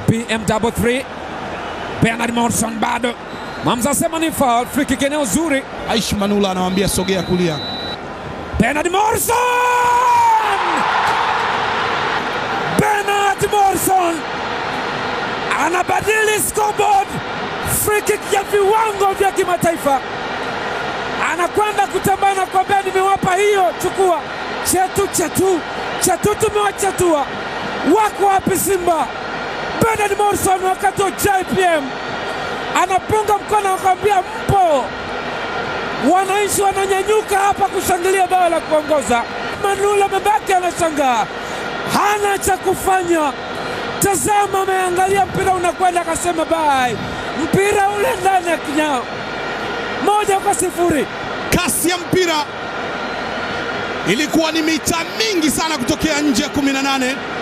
PM33 Bernard Morrison bado Mamza asema ni foul, free kick eneo zuri. Aishi Manula anawambia sogea kulia. Bernard Morrison! Bernard Morrison anabadili scoreboard, free kick ya viwango vya kimataifa, anakwenda kutambana na kuambia nimewapa hiyo, chukua chetu chetu chetu, tumewachatua. Wako wapi Simba? Bernard Morrison wakati wa JPM anapunga mkono akamwambia mpo. Wananchi wananyanyuka hapa kushangilia bao la kuongoza. Manula mabaki anashangaa, hana cha kufanya. Tazama, ameangalia mpira unakwenda, akasema bai, mpira ule ndani ya kinyao. Moja kwa sifuri. Kasi ya mpira ilikuwa ni mita mingi sana kutokea nje ya 18